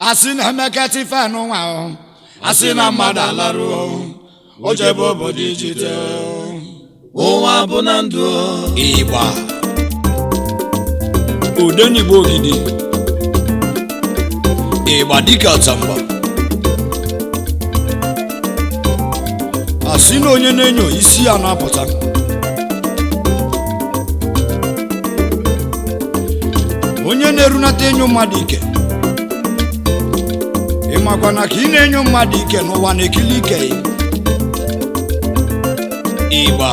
asị na emeka tifenụ nwa o asị na mmadụ alarụ o jebe obodo ijite ụwa bụ na ndụ ịgba odenigbo ogidi ịgba dịka atamba asị na onye na-enyo isi ya na-apụta onye na-erunata enyo mmadụ ike ịmakwa na ka ị na-enyo mmadụ ike n'ụwa na-ekili ike ya ịgba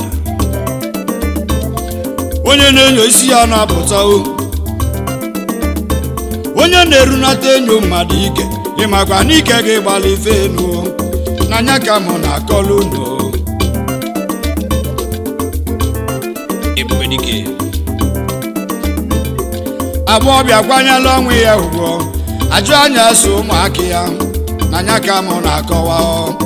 onye na-enyo isi ya na-apụta o onye na-erunata enyo mmadụ ike ịmakwa na ike gị gbalị ife enu n'anya ka mụ na-akọlụ unu ebube dike agbọbịa kwanyela ọnwụ ya ugwu ajụ anya so ụmụaka ya n'anya ka mụ na-akọwa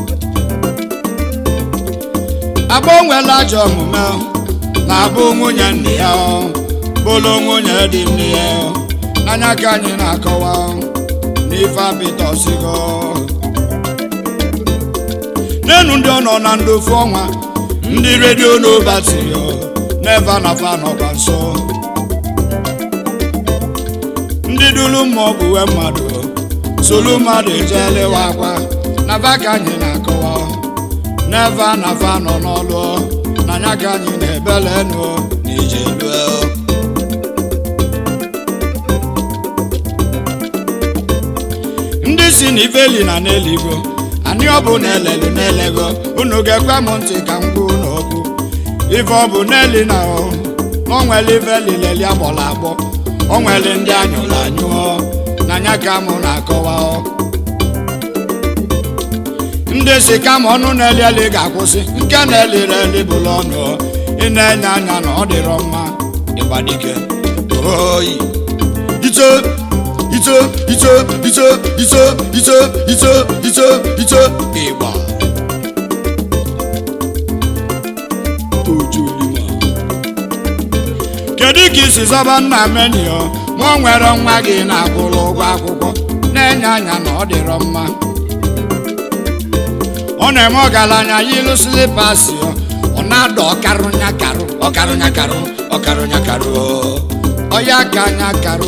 agbanwela ajọ omume na-abụ nwunye nne ya bụlụ nwunye dị nne ya n'anya ka anyị na-akọwa n'ife apịtọsigo n'enu ndị ọ nọ na ndofu ọnwa ndị redio n'obatiri n'ebe nafa nọkwa nso ndị dulu mmụọ bụ uwe mmadụ solu mmadụ ejelewa akwa na va ka anyị na-akọwa n'ebe nafa nọ n'ọlụ n'anya ka anyị na-ebelenu n'ije lue ndị si n'ifeli na n'eluigwe anyị ọ bụ na-elelu na-elego unu ga-ekwe m ntị ka m gwa unu okwu ife ọ bụ n'eli na o o nwere ife lileli agbọrọ agbọ o nwere ndị anyụrụ anyụọ n'anya ka mụ na-akọwa ndị si kama ọnụ na-eli eli ga-akwụsị nke na-eliri eli bụla ọnụ ị na-enye anya na ọ dịrọ mma ịgbadike oyi ito ito ito ito ito ito ito ito ito ịgba ojulima kedu ka isi zọba nna menio ma ọ nwere nwa gị na-akwụrụ ụgwọ akwụkwọ na-enye anya na ọ dịrọ mma ọ na-eme ọgaranya ya ilu silipasi ọ na-ada ọkarụ nyakarụ ọkarụ nyakarụ ọkarụ nyakarụ ọya ka nyakarụ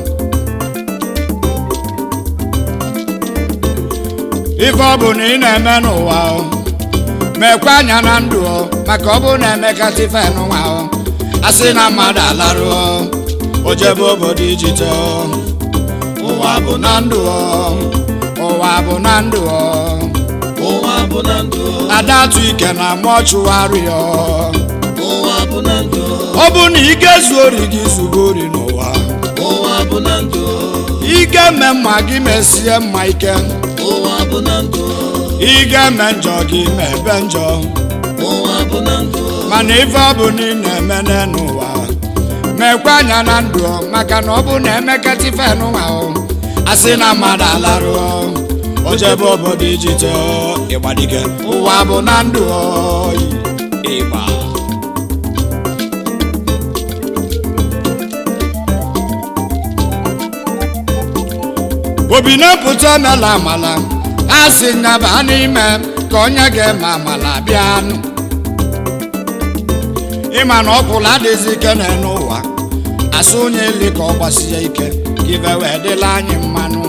ife ọ bụ na ị na-eme n'ụwa mekwa anya na ndụ maka ọ bụ na emekata ife n'ụwa asị na mmadụ alarụ o jebe obodo ijite ụwa bụ na ndụ ụwa bụ na ndụ ụwa bụ na ndụ ada atụ ike na mọchụwarị ụwa bụ na ndụ ọ bụ na ị ga-ezu ori gị zugo ori n'ụwa ụwa bụ na ndụ ị ga-eme mma gị mesie mma ike ụwa bụ na ndụ ị ga-eme njọ gị mebe njọ ụwa bụ na ndụ mana ife ọ bụ na ị na-eme n'ụwa mekwa anya na ndụ maka na ọ bụ na emekata ife n'ụwa asị na mmadụ alarụ o jebe obodo ijite ịgbadike ụwa bụ na ndụ ịgba obi na-epụta mela amala a sị nyaba n'ime ka onye ga-eme amala bịanụ ịma na ọkwụla adịghịzi ike n'ụwa asụ onye eli ka ọ gbasie ike ka ife wee dịla anyị mmanụ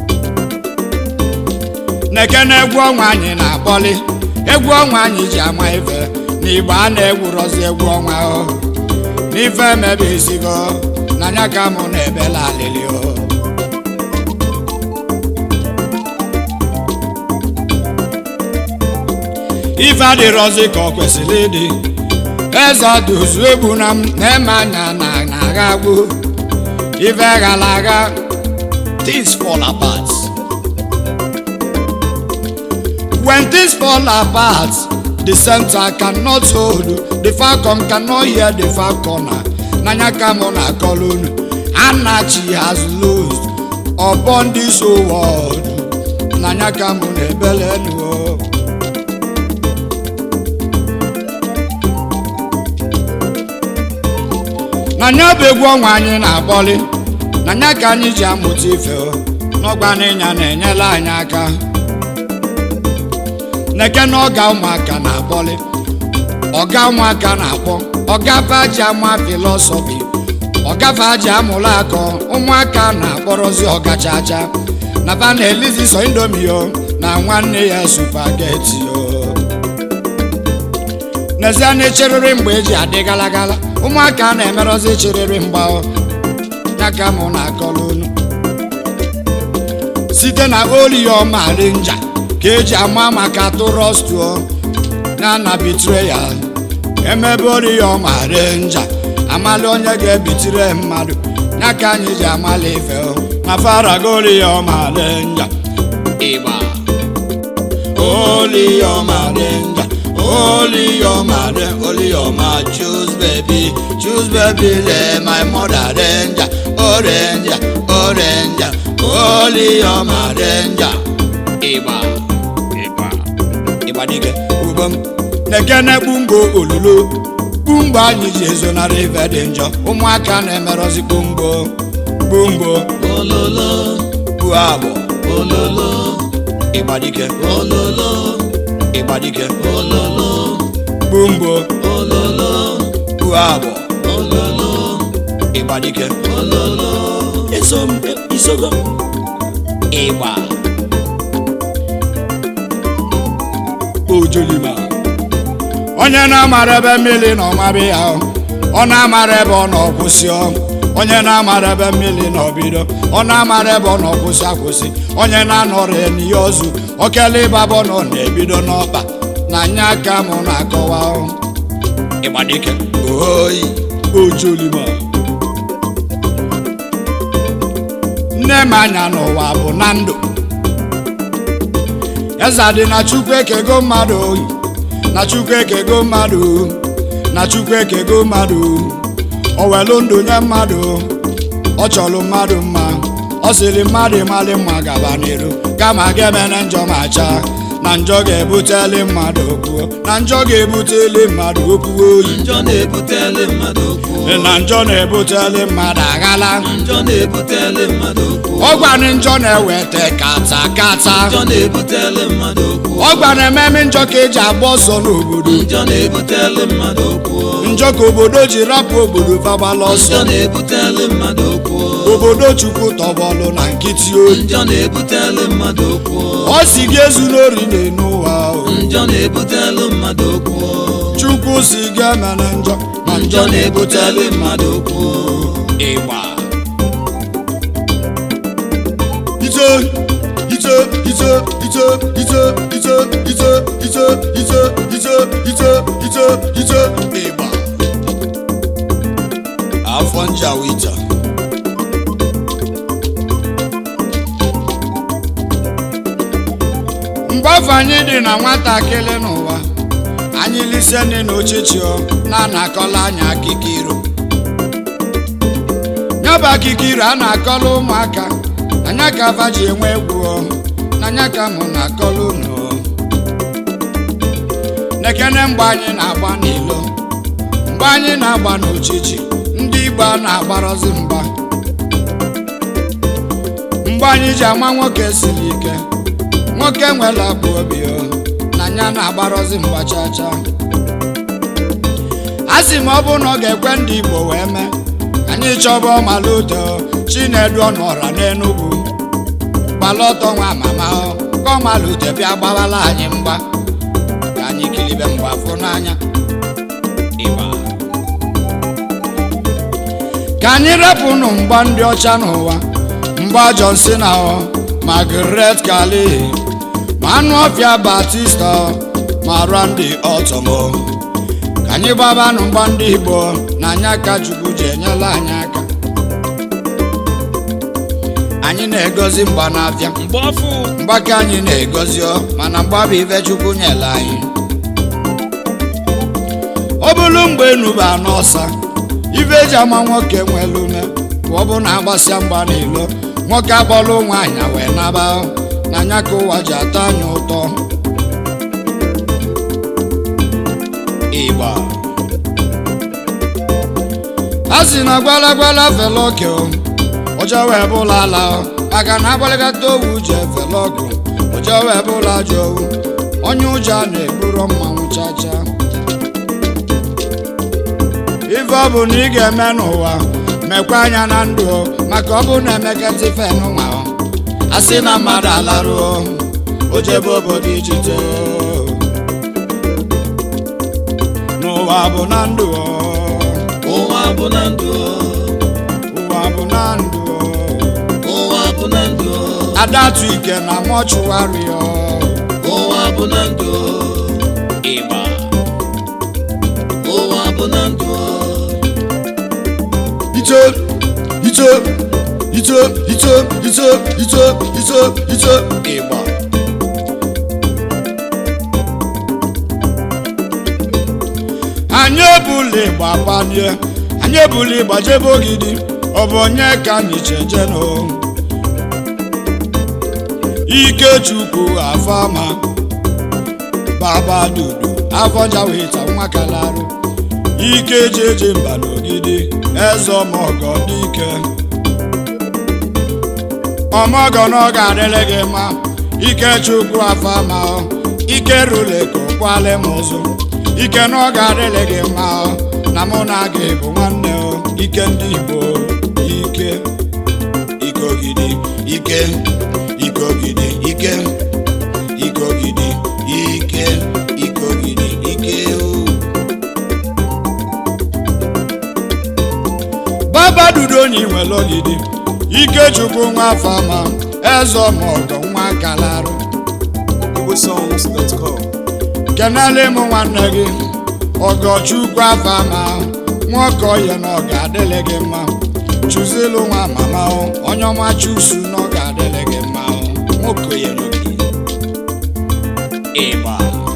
na-eke na egwu ọnwa anyị na-akpọli egwu ọnwa anyị ji ama ife na igbo a na-egwurozi egwu ọnwa o n'ife emebe esigo n'anya ka mụ na-ebela alịlị o ife adịrọzi ka ọ kwesịrị ịdị eze ọdụzu egbu na m na-eme anya na na-agha agbo ife gara aga things fall apart when things fall apart the center cannot hold the falcon cannot hear the falconer n'anya ka mụ na akọlụ unu anachi has lost upon this whole world n'anya ka mụ na ebele enu na nya bụ egwu ọnwa anyị na-akpọli na nya ka anyị ji amụta ife n'ọgba n'ịnya na-enyela anyị aka neke na ọga ụmụaka na-akpọli ọga ụmụaka na-akpọ ọga faji ama filọsọfi ọga faji amụlụ akọ ụmụaka na-akpọrọzi ọgachacha na fa na-elizi sọ indomi yo na nwanne ya supageti yo n'ezie na echerịrị mgbe eji adị galagala ụmụaka na-emerọzi cherịrị mgba ya ka mụ na-akọrọ unu site na oliọma renja ka eji ama maka tụrọstuo ya na bitreyal emebe oriọma renja amali onye ga-ebitire mmadụ ya ka anyị ji amali ife na farago oriọma renja ịgba oliọma renja oliọma re oliọma choose baby choose baby le my mother renja orenja orenja oliọma renja ịgba ịgba ịgba dike ubom nekene kpungo olulo kpumgbo anyị ji ezonarị ife dị njọ ụmụaka na-emerọzi kpumgbo kpumgbo ololo bu agbọ ololo ịgba dike ololo ịgba dike ololo kpumgbo ololo bu agbọ ololo ịgba dike ololo eso m isogo ịgba ojolima onye na-amara ebe mmiri na ọmara ya ọ na-amara ebe ọ na-ọkwụsị onye na-amara ebe mmiri na ọbido ọ na-amara ebe ọ na-ọkwụsị akwụsị onye na-anọrọ ya n'ihe ozu okele ịbabọ na ọ na-ebido n'ọkpa na anya aka mụ na-akọwa ịgbadike oyi ojolima nne m anya n'ụwa bụ na ndụ eze dị na chukwu ekego mmadụ oyi na chukwu ekego mmadụ na chukwu ekego mmadụ o welu ndụ nye mmadụ ọ chọrọ mmadụ mma ọ sịrị mmadụ ịmalị mma gaba n'iru kama ga-emene njọ ma chaa na njọ ga-ebuteli mmadụ okwu na njọ ga-ebuteli mmadụ okwu oyi njọ na-ebutele mmadụ okwu na njọ na-ebuteli mmadụ aghala njọ na-ebutele mmadụ okwu ọgwanị njọ na-eweta kata kata njọ na-ebutele mmadụ okwu ọgwa na-ememe njọ ka eji agba ọsọ n'obodo njọ na-ebutele mmadụ okwu njọ ka obodo ji rapụ obodo fagbala ọsọ njọ na-ebutele mmadụ okwu obodo chukwu tọbọlụ na nkịtị oyi njọ na-ebutele mmadụ okwu ọ si gị ezu n'ori n'enu ụwa o. njọ na-ebutele mmadụ okwu chukwu si gị emene njọ ma njọ na-ebutele mmadụ okwu ịgba ito ito ito ito ito ito ito ito ito ito ito ito ito ịgba afọ njawita mgbe afọ anyị dị na nwatakịrị n'ụwa anyị lise nne na ochichio na-anakọla anyị akụkọ iro nyaba akụkọ iro a na-akọla ụmụaka anya ka afa ji enwe egwu o, n'anya ka mụ na-akọla unu o. nekene mgbe anyị na-agba n'ilo mgbe anyị na-agba n'ochichi ndị igbo a na-agbarọzi mgba mgbe anyị ji ama nwoke siri ike nwoke nwere akpụ obi o na anya na-agbarọzi mgba chaa chaa a sị m ọ bụ na ọ ga-ekwe ndị igbo wee mee anyị chọba ọmalụdo chinedu ọnọra n'enugwu gbalọtọ nwa mama o ka ọmalụdo bịa gbawala anyị mgba ka anyị kiribe mgba fụ n'anya ịgba ka anyị repụnụ mgba ndị ọcha n'ụwa mgba John Cena o Margaret Kali ma anụ ọfịa Batista ma Randy Orton o ka anyị gbabanụ mgba ndị Igbo na anya ka Chukwu ji enyela anyị aka anyị na-egozi mgba n'afịa mgbafu mgbaka anyị na-egozi ọ mana mgba bụ ife Chukwu nyere anyị ọ bụrụ mgbe enuba n'ọsa ife eji ama nwoke nwere ume ka ọ bụ na agbasịa mgba n'ilo nwoke akpọrọ nwaanyị wee naba na anya ka ụwa ji atọ anyị ụtọ ịgba a sị na gwala gwala fela oke o ụjọ wee bụla ala maka na agbalịgata owu ji efele ọgụ ụjọ wee bụla ajọ owu onye ụjọ na-eburu mmanwụ chacha ife ọ bụ na ị ga-eme n'ụwa mekwa anya na ndụ maka ọ bụ na emekata ife n'ụwa a sị na mmadụ alaruo o jebe obodo ijite n'ụwa bụ na ndụ ụwa bụ na ndụ ụwa bụ na ndụ ụwa bụ na ndụ adatu ike na mọchụwarị ụwa bụ na ndụ ịgba ụwa bụ na ndụ ito ito ito ito ito ito ito ito ịgba anyị ebula ịgba gbanie anyị ebula ịgba jebe ogidi ọ bụ onye ka anyị cheje nụ ikechukwu afama baba dudu afọjawita nwakalarụ ike jeje mba n'ogidi eze ọmọgọ dike ọmọgọ na ọ ga-adịrị gị mma ikechukwu afama ike rule ka ụkwalị m ụzụ ike na ọ ga-adịrị gị mma na mụ na gị bụ nwanne o ike ndị igbo ike ikogidi ike ikogidi ike ikogidi ike ikogidi ike o baba dudu onye nwere ogidi ikechukwu nwa fama eze ọmọgọ nwa kalarụ igbosongs.com kenele m nwanne gị ọgọchukwu afama nwoke oye na ọ ga-adịlị gị mma chụzilu nwa mama o, onye ọma chusu na ọ ga-adịlị gị mma o. nwoke oye n'oge ịgba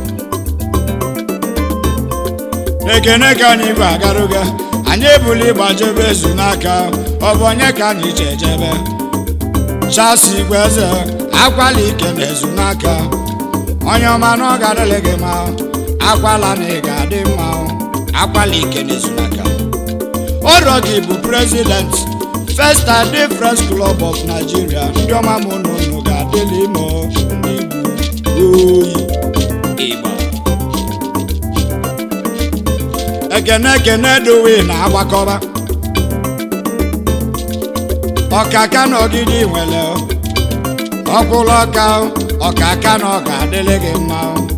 ekene ka anyị bụ agaruga anyị ebuli ịgbajebe ezu n'aka ọ bụ onye ka anyị ji ejebe chasi igwe eze akwala ike na ezu n'aka onye ọma na ọ ga-adịlị gị mma akwala na ị ga-adị mma akwala ike na ezu n'aka ọrọ gị bụ prezident first ade friends club of nigeria ndị ọma m na unu ga-adịlị ime ndị igbo oyi ịgba ekene ekene dowe na agbakọba ọkaka na ọgịdị nwere ọkwụlụ ọka ọkaka na ọ ga-adịlị gị mma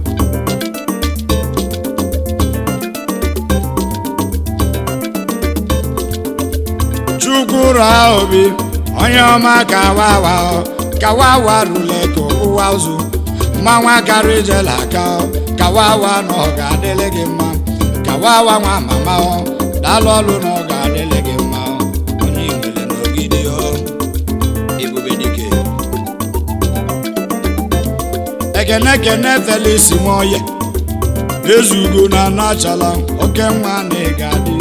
chukwu raa obi onye ọma ka wawa ka wawa rule ka ụwa ụzụ mmanwa kara ijela aka ka wawa na ọ ga-adịlị gị mma ka wawa nwa mama ọ daalụ ọlụ na ọ ga-adịlị gị mma onye nwere n'ogidi ọ ebube dike ekene ekene felis nwoye ezugo na anachala oke nwa na ị ga-adị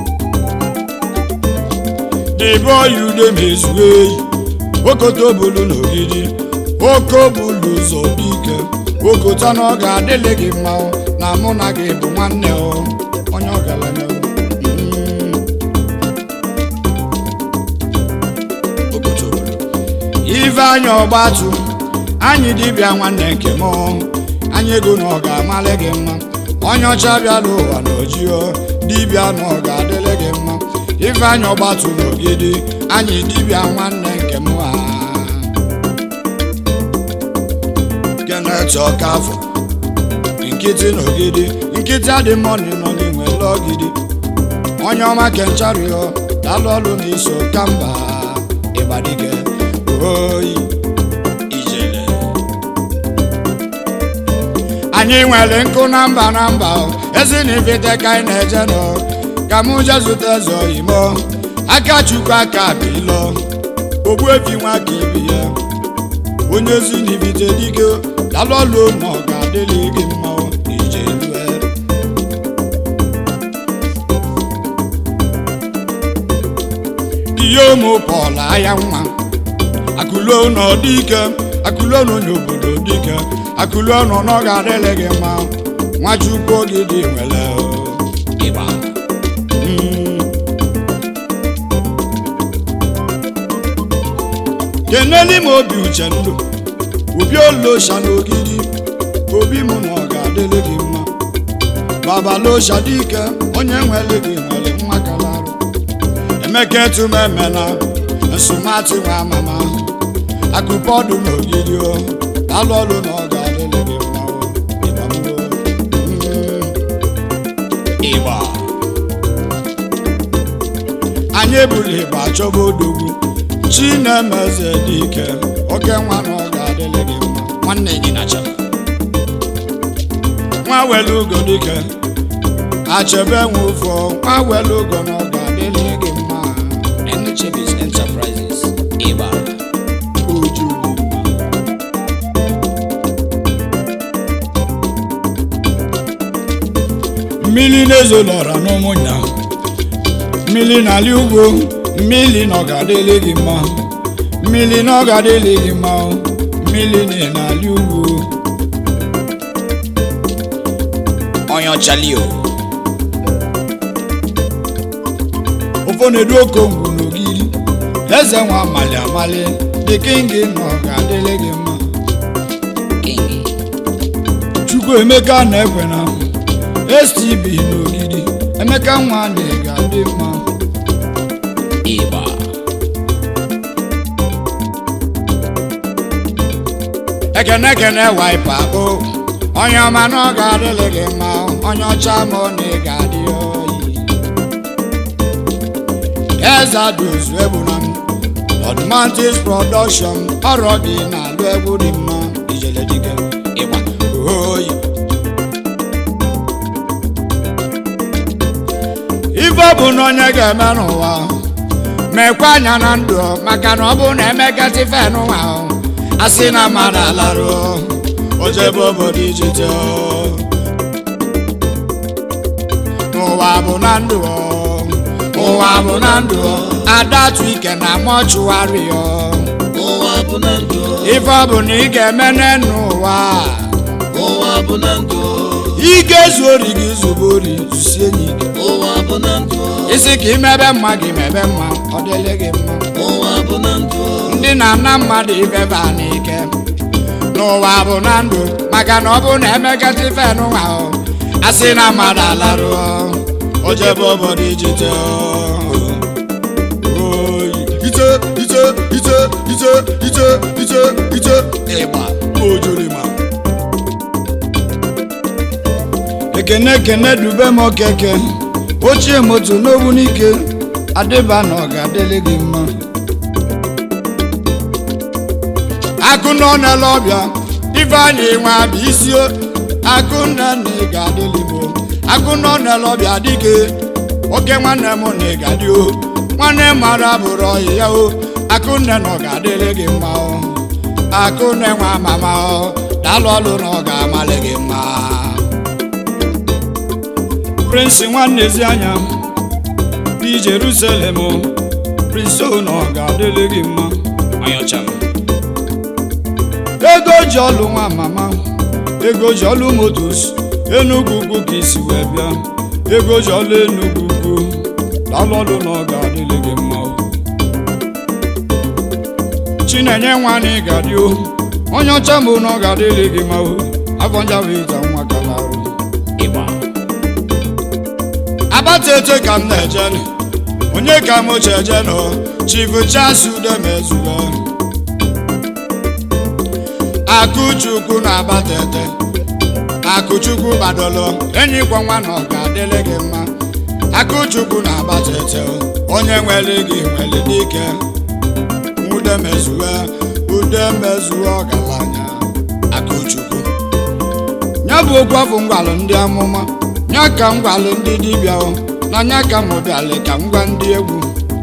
dịbe oyi ude ma ezuo eyi okoto bulu n'ogidi oko bulu ụzọ dike okota na ọ ga-adịlị gị mma o, na mụ na gị bụ nwanne o onye ọgaranya o. Mm. Okoto bulu. ife anya ọgbatu anyị dibịa nwanne nke m anyị ego na ọ ga-amalị gị mma onye ọcha bịala ụwa na ojio dibịa na ọ ga-adịlị gị mma ife anya ọgbatu n'ogidi anyị dibịa nwanne nke m ha kenet ọkafọ nkịtị n'ogidi nkịtị adị mọni nọ n'inwe lọgidi onye ọma kenchario dalụ ọlụ na iso kamba ịgbadike oyi ijele anyị nwere nkụ na mba na mba ezi na ifite ka anyị na-eje nọ ka mụ je zụta eze oyimo aka chukwu aka bilo ogbuefi nwa ka ibi ya onye ezi na ifite dike dalụ ọlụ na ọ ga-adịlị gị mma ije lue ihe ụmụ pọl aya nwa akụluo na ọdịike akụluo na onye obodo dike akụluo na ọ ga-adịlị gị mma nwachukwu oge dị nwere ịgba Mm. keneli m obi uche ndụ obi olosha n'ogidi obi m na ọ ga-adịrị gị mma babalosha dike onye nwere gị nwere nwa kalarụ emeka etumemena nsụmatụ nwa amama akụpọ ọdụ n'ogidi o alụ ọlụ na ọ ga-adịrị gị mma o ịgbamuo ịgba anyị ebuli ịgba chọba odogwu chinemeze dike oke nwa na ọ ga-adịrị gị mma nwanne gị nacha nwa were ugo dike achebe nwe ụfọ nwa were ugo na ọ ga-adịrị gị mma Enchebis Enterprises ịgba oju mmiri na-ezolọra n'ụmụnya mmiri n'ala ugwu mmiri na ọ ga-adịrị gị mma mmiri na ọ ga-adịrị gị mma o. mmiri na n'ala ugwu onye ọchalio ụfọ na-edu okongwu n'ogiri eze nwa amali amali dị kingi na ọ ga-adịrị gị mma king chukwu emeka na-ekwe na stb n'ogidi emeka nwa na ị ga-adị mma ịgba ekene ekene waipa bụ onye ọma na ọ ga-adịrị gị mma onye ọcha ma ọ na ị ga-adị oyi eze adozu egbu na m Odmantis production ọrụ gị na-alụ egwu dị mma ijele dike ịgba oyi ife ọ bụ na onye ga-eme n'ụwa mekwa anya na ndụ maka na ọ bụ na emekata ife n'ụwa a sị na mmadụ alarụ ojebe obodo ijite n'ụwa bụ na ndụ ụwa bụ na ndụ adatu ike na mọchụwarị ụwa bụ na ndụ ife ọ bụ na ị ga-eme n'ụwa ụwa bụ na ndụ ị ga-ezu ori gị zube ori zusie enyi gị ụwa bụ na ndụ isi ka imebe mma gị mebe mma ọ dịrị gị mma ụwa bụ na ndụ ndị na-ana mmadụ ibeba n'ike n'ụwa bụ na ndụ maka na ọ bụ na emekata ife n'ụwa o a sị na mmadụ alarụ o jebe obodo ijite oyi ite ite ite ite ite ite ite ịgba ojolima ekene ekene dube m okeke ochie moto n'ogbu n'ike adịba na ọ ga-adịrị gị mma akụnọ n'ele ọbịa ifeanyị nwa bụ isi akụnne na ị ga-adịrị igbo akụnọ n'ele ọbịa dike oke nwanne m na ị ga-adị o nwanne mara bụrụ ọyị ya o akụnne na ọ ga-adịrị gị mma o akụnne nwa mama o dalụ ọlụ na ọ ga-amalị gị mma prince nwanne ezi anya dị jerusalem o prince o na ọ ga-adịrị gị mma onye ọcha m ego ji ọlụ nwa mama ego ji ọlụ motos enugwu ugwu ka isi wee bịa ego ji ọlụ enugwu ugwu dalụ ọlụ na ọ ga-adịrị gị mma o. chinenye nwa na ị ga-adị o onye ọcha mbụ na ọ ga-adịrị gị mma o afọ nja wee ịta nwa kalarụ ịgba abata eche ka m na-eje nụ. onye ka m oche eje nọ chifu chasudemezue akụchukwu na-abata ete akụchukwu gbadolo enyi kwa nwa na ọ ga-adịrị gị mma akụchukwu na-abata ete onye nwere gị nwere dike udemezue udemezue ọgaranya akụchukwu ya bụ okwu afọ ngwalụ ndị amụma ya ka m gwalụ ndị dibịa o na ya ka m bịalị ka m gwa ndị egwu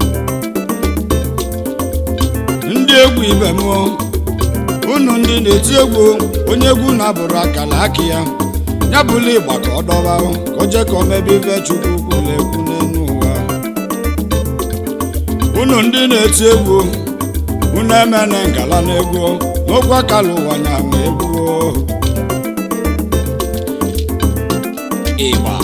ndị egwu ibe m o unu ndị na-eti egwu onye egwu na-abụrụ akala aka ya ya bụla ịgba ka ọ dọba o, ka o jee ka o mebe ife chukwu kwuru ekwu n'elu ụwa unu ndị na-eti egwu unu emene ngala n'egwu o, n'okwu akala ụwa nya nwe egwu o. ịgba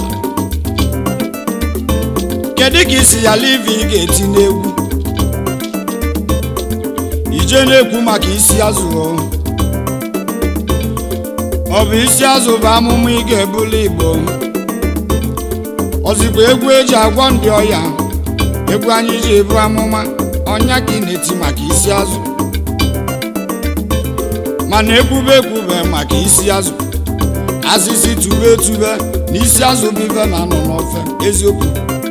kedu ka isi ya livi ị ga-eti n'egwu ije na-ekwu maka isi azụ o. ọ bụ isi azụ bụ amụma ị ga-ebuli igbo ọzikwa egwu eji agwọ ndị ọya egwu anyị ji ebu amụma ọnya ka ị na-eti maka isi azụ mana ekwube ekwube maka isi azụ azịzi tube etube na isi azụ bụ ife na-anọ n'ofe eziokwu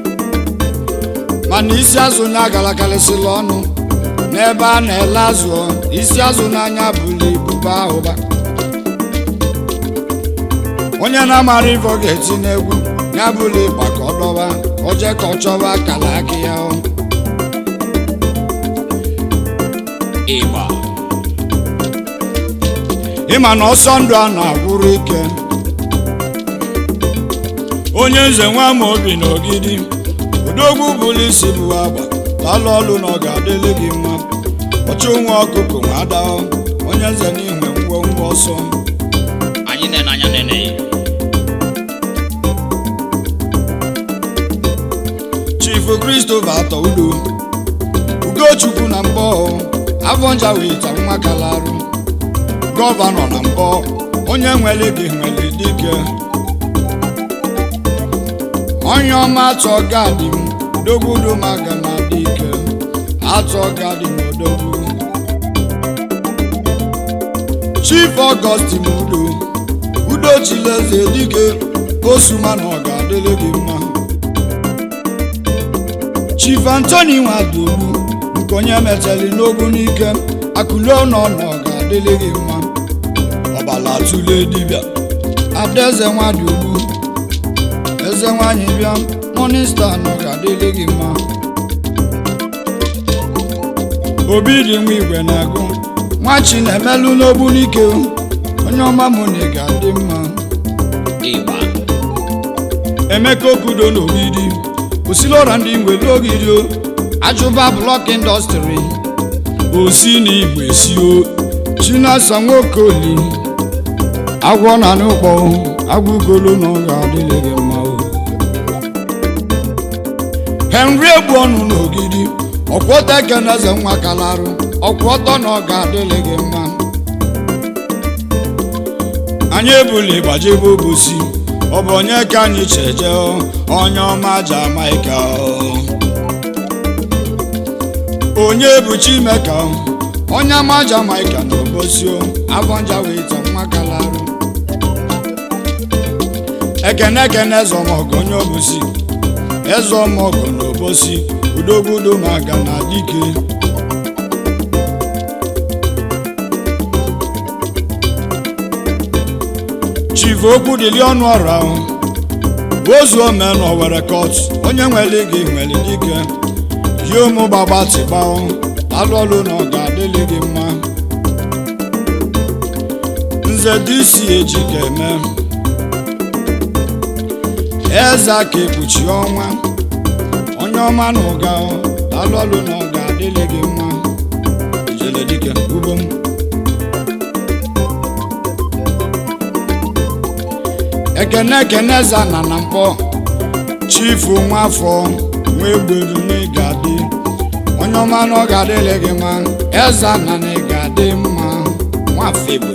mana isi azụ na-agalakarịsịla ọnụ n'ebe a na-ele azụ ọ, isi azụ n'anya bụla ibu baa ụba onye na-amara ife ọ ga-eti n'egwu ya bụla ịgba ka ọ dọba o jee ka ọ chọba akala aka ya ọ. ịgba ịma na ọsọ ndụ a na-agwụrụ ike onye nze nwa ma obi na ogidi odogwu bụrụ isi bụ agba lalụ ọlụ na ọ ga-adịlị gị mma ọchụ nwa ọkụkụ nwa adahụ onye nze n'inwe ngwo ngwa ọsọ anyị nene anya nene chifu christopher atọ udo ugochukwu na mbọ avọnja wita nwa kalarụ gọvanọ na mbọ onye nwere gị nwere dike onye ọma atọ gadi m dogwudo maga na dike atọ gadi m odogwu chief augustin udo udo chileze dike osuma na ọ ga-adịrị gị mma chief antoni nwadogbu nke onye metali n'ogbu n'ike akụlo nọ nọ ga-adịrị gị mma ọbala tụle dibịa adaeze nwadogbu eze nwanyị bịa monista nọ ga-adịrị gị mma obi dị nwa igwe na-agụ nwachi na-emelụ n'ogbu n'ike onye ọma mụ na ị ga-adị mma ịgba emeka okudo n'ogidi osilora ndị nwere ogidi o ajụba blọk indọstrị osi na igwe sio chinasa nwokoli agwọ na n'ụkpọ agwụgolo na ọ ga-adịrị gị mma o henry egbu ọnụ n'ogidi ọkwọta ekeneze nwa kalarụ ọkwọtọ na ọ ga-adịrị gị mma anyị ebuli gbajebe obosi ọ bụ onye ka anyị cheje o, onye ọma jamaika o. onye bụ chimeka o, onye ama jamaika na obosi o avọnja wita nwa kalarụ ekene ekene ezọmọgụ onye obosi ezọmọgụ na obosi udogbudo maga na dike chief okwu dịli ọnụ ọra ahụ ozu ome na owere kot onye nwere gị nwere dike yi ụmụ gbagbatịgba alụ ọlụ na ọ ga-adịlị gị mma nze dị isi eji ga-eme eze ka ekpuchi ọnwa onye ọma na ụga alụ ọlụ na ọ ga-adịlị gị mma ijele dike ugbo m ekene ekene eze na na mkpọ chifu nwafọ nwa egbedu na ị ga-adị onye ọma na ọ ga-adịlị gị mma eze na na ị ga-adị mma nwafọ egbe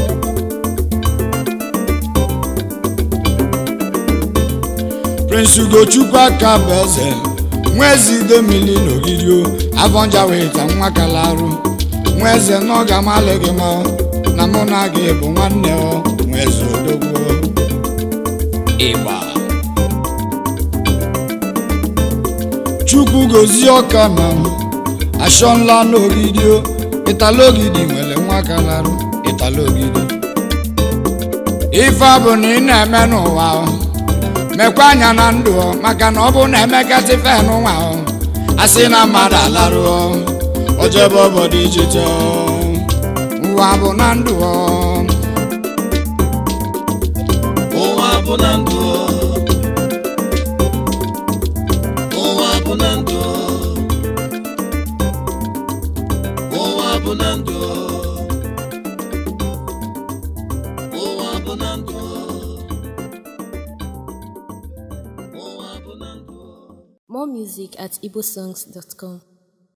prince ugochukwu aka bụ eze nwa eze idemili n'ogidio avọnja weta nwa kalarụ nwa eze na ọ ga-amalị gị mma na mụ na gị bụ nwanne ọ nwa eze odogwu ịgba chukwu gozie ọka na ashọnla n'ogidio ịtalogidi nwere nwa kalarụ ịtalogidi ife ọ bụ na ị na-eme n'ụwa ọ, mekwa anya na ndụ ọ, maka na ọ bụ na emekatị fen nwa ọ, asị na mmadụ alarụ ọ, o jebe obodo ijite ọ, ụwa bụ na ndụ ọ. ụwa bụ na ndụ ụwa bụ na ndụ ụwa bụ na ndụ ụwa bụ na ndụ ụwa bụ na ndụ More music at igbosongs.com.